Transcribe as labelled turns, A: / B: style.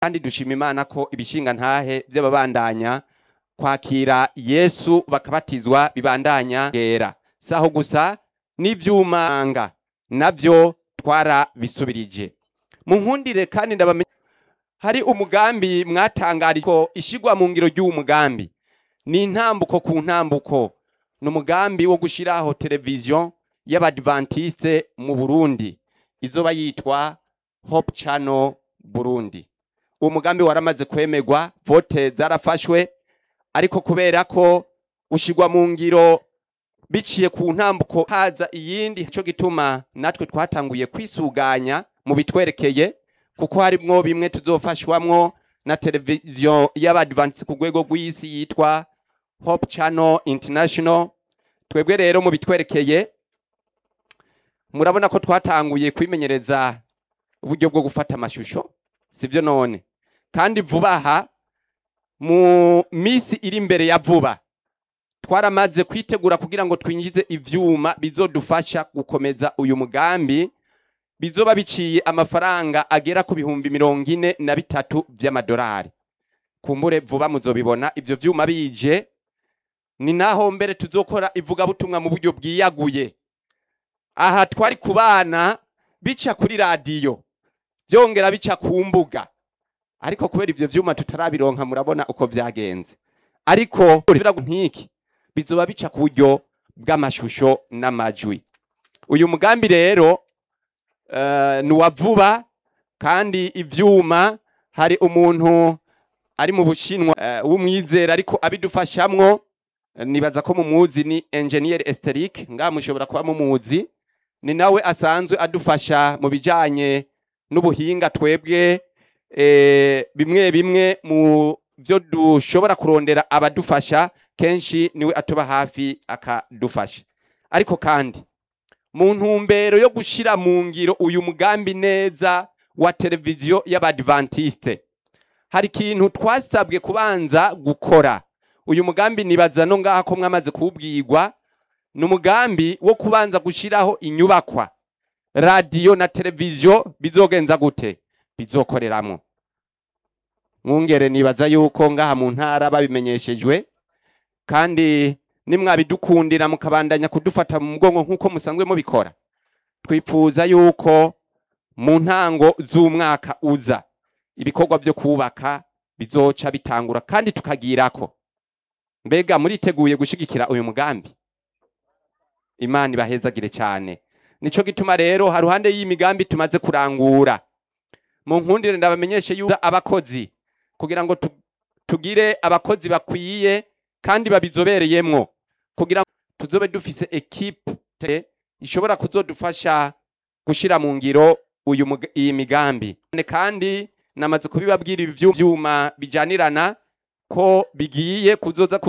A: kandi dushima imana ko ibishinga ntahe by'ababandanya kwakira yesu bakabatizwa bibandanya gera saho gusa n'ivyumanga navyo twarabisubirije mu nkundire kandi ndabamenye hari umugambi mwatangarije ko ishigwa mu ngiro ry'uwo mugambi ni intambuko ku ntambuko ni umugambi wo gushiraho televiziyo y'abadventiste mu burundi izoba yitwa hope channel burundi uwo mugambi waramaze kwemegwa vote zarafashwe ariko kubera ko ushigwa mu ngiro biciye ku ntambuko haza iyindi cyo gituma natwe twatanguye kwisuganya mu bitwerekeye kuko harimwo bimwe tuzofashwamwo na televiziyo y'abadventiste ku rwego rw'isi yitwa hope channel international twebwe rero mu bitwerekeye murabona ko twatanguye kwimenyereza uburyo bwo gufata amashusho sibyo none kandi vuba aha mu minsi iri imbere ya vuba twaramaze kwitegura kugira ngo twinjize ivyuma bizodufasha gukomeza uyu mugambi bizoba biciye amafaranga agera ku bihumbi mirongo ine na bitatu vy'amadolari kumbure vuba muzobibona ivyo vyuma bije ni naho mbere tuzokora ivugabutumwa mu buryo bwiyaguye aha twari kubana bica kuri radiyo byongera bica ku mbuga ariko kubera ivyo vyuma tutarabironka murabona uko vyagenze ariko nk'iki bizoba bica ku buryo bw'amashusho n'amajwi uyu mugambi rero uh, ni uwa vuba kandi ivyuma hari umuntu ari mu bushinwa uh, w'umwizera ariko abidufashamwo nibaza ko mumuzi ni engineer Esteric ngaha mushobora kuba mumuzi ni nawe asanzwe adufasha mu bijanye n'ubuhinga twebwe e, bimwe bimwe mu byo dushobora kurondera abadufasha kenshi niwe atuba hafi akadufasha ariko kandi mu ntumbero yo gushira mu ngiro uyu mugambi neza wa televiziyo y'abadventiste hari ikintu twasabwe kubanza gukora uyu mugambi nibaza no ngaha ko mwamaze kuwubwirwa ni umugambi wo kubanza gushyiraho inyubakwa radiyo na televiziyo bizogenza gute bizokoreramo mwungere nibaza yuko ngaha mu ntara babimenyeshejwe kandi nimwabidukundira mukabandanya kudufata mu mugongo nk'uko musanzwe mubikora twifuza yuko mu ntango z'umwaka uza ibikorwa byo kubaka bizoca bitangura kandi tukagirako mbega muriteguye gushigikira uyu mugambi imana ibahezagire cyane nico gituma rero haruhande y'imigambi tumaze kurangura mu nkundire ndabamenyeshe yuko abakozi kugira ngo tugire abakozi bakwiye kandi babizobereyemwo kugira ngo tuzobe dufise ekipe ishobora kuzodufasha gushira mu ngiro uyu iyi migambi kandi namaze kubibabwira ibi vyuma bijanirana ko bigiye kuzoza